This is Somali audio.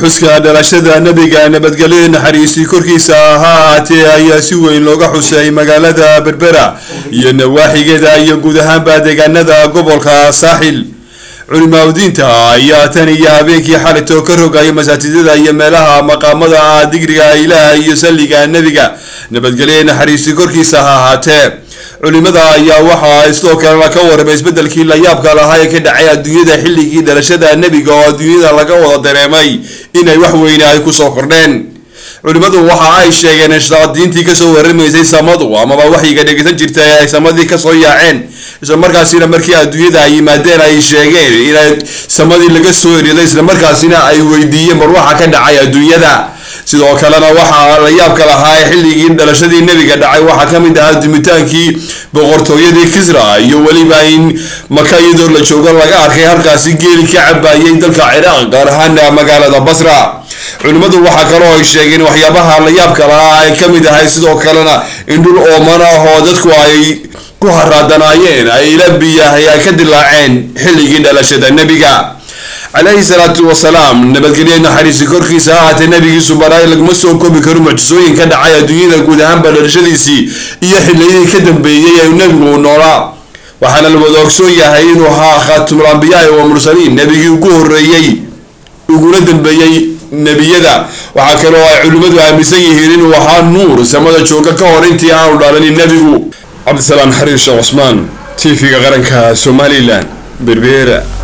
xuska dhalashada nebiga nabadgelyo naxariistii korkiisa ha ahaatee ayaa si weyn looga xusay magaalada berbera iyo nawaaxigeeda iyo guud ahaanba deegaanada gobolka saaxil culimaaudiinta ayaa tan iyo habeenkii xalito ka rogaya masaajidada iyo meelaha maqaamada ah digriga ilaah iyo salliga nebiga nabadgelyo naxariistii korkiisa ha ahaatee culimada ayaa waxaa sidoo kalena ka waramay isbedelkii layaabka lahaa ee ka dhacay adduunyada xilligii dhalashada nebiga oo adduunyada laga wada dareemay inay wax weyne ay kusoo kordheen culimadu waxa ay sheegeen in shayaadiintii kasoo waramaysay samadu amaba waxyiga dhegeysan jirta ee ay samadii kasoo yaaceen islamarkaasina markii adduunyada ay yimaadeen ay sheegeen inay samadii laga soo eriday islamarkaasina ay weydiiyeen bar waxa ka dhacay adduunyada sidoo kalena waxaa la yaabka lahaa ee xilligii dhalashadii nebiga dhacay waxaa ka mid ahaa dumitaankii boqortooyadii kisra iyo weliba in maka iyadoo la joogo laga arkay halkaasi geeli ka cabaayay dalka ciraaq gaar ahaana magaalada basra culimmadu waxaa kaloo ay sheegeen waxyaabaha la yaabka lahaa ay ka mid ahay sidoo kalena in dhul ooman ah oo dadku ay ku haraadanaayeen ay ila biyahay ay ka dilaaceen xilligii dhalashada nebiga calayhi salaatu wasalaam nabadgelyo naxariisi korkiisa ha ahaatee nabigiisu baraay laguma soo koobi karo mucjisooyin ka dhacay adduunyada guud ahaanba dhalashadiisii iyo xiliyadii ka dambeeyey ee nebigu uu noolaa waxaana la wada ogsoon yahay inuu ahaa khaatimul ambiyaai wa mursaliin nebigii ugu horeeyey uguna dambeeyey nebiyada waxaa kaloo ay culimmadu aaminsan yihiin inuu ahaa nuur samada jooga ka hor intii aanu dhalanin nebigu cabdisalaam xariir sheekh cusmaan t v-ga qaranka somalilan berbera